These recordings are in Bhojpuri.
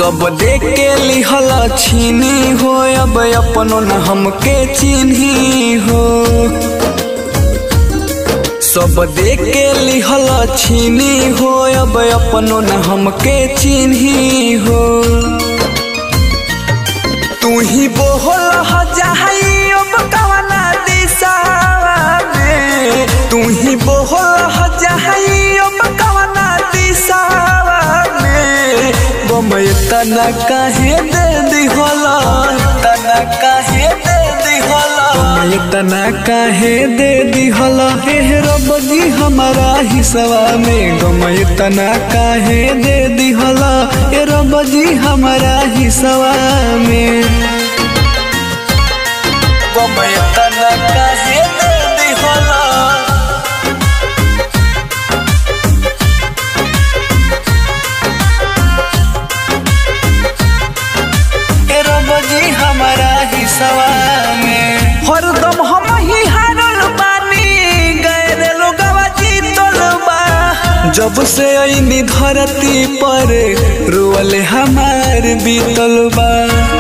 सब देख के लिहल छीनी हो अब अपनो न हमके चिन्ही हो सब देख के लिहल छीनी हो अब अपनो न हमके चिन्ही हो तू ही बोहल ह जाई अब कवना दिशावा में तू ही बोहल ह जाई अब कवना दिशावा में बमय तना काहे दे दिहला तना काहे दे दिहला बमय तना काहे दे दिहला हे रब जी हमारा हिस्सा में गमय तना काहे दे दिहला हे रब जी हमारा हिस्सा में गमय तना काहे दे दिहला ए रब जी हमारा हिस्सा में हरदम हम ही हारल बानी गए लोगवा जीतल बा जब से ऐनी धरती पर रोअल हमार बीतल बा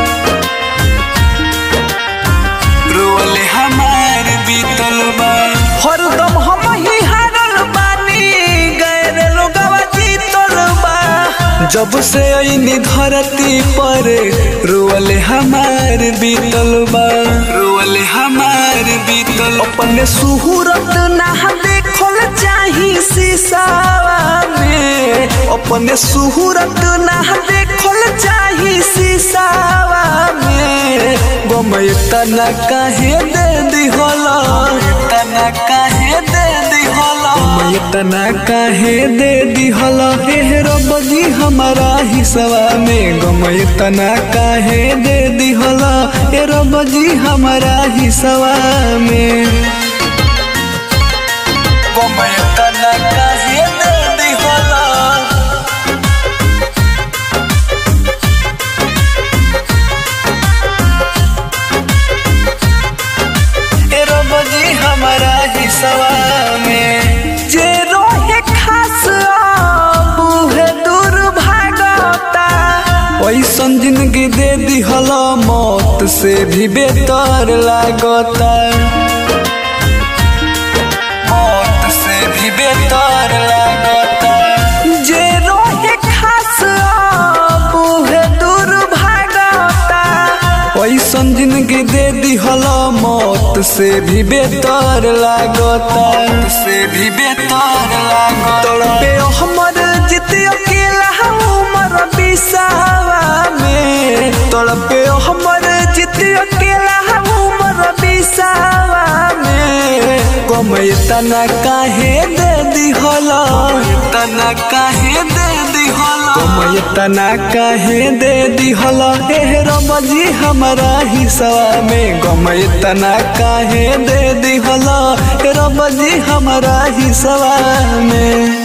रोअल हमार बीतल बा हरदम हम ही हारल बानी गए लोगवा जीतल बा जब से ऐनी धरती पर रोअल हमार बीतल बा रोअल हमार बीतल अपने सुहूरत ना देखल चाही शीशावा में अपने सुहूरत ना देखल चाही शीशावा में बमय तना काहे दे दिहला तना काहे दे दिहला बमय तना काहे दे दिहला हे रब जी हमारा हिस्सा में गमय तना काहे दे दिहला हे रब जी हमारा हिस्सा में गमय तना काहे दे दिहला ए रब जी हमारा हिस्सा में जे रोहे खास अब है दूर भागता ऐसन जिंदगी दे दिहल मौत से भी बेहतर लागता मौत से भी बेहतर लागता जे रोहे खास अब है दूर भागता ऐसन जिंदगी दे दिहल मौत से भी बेहतर लागता से भी बेहतर लागता तड़पे हमर जित अकेला उमर बिसावा में तड़पे हमर जित अकेला उमर बिसावा में कमय तना काहे दे दिहला तना काहे दे दिहला कमय तना काहे दे दिहला हे रब जी हमारा हिस्सा में गमय तना काहे दे दिहला हे रब जी हमारा हिस्सा में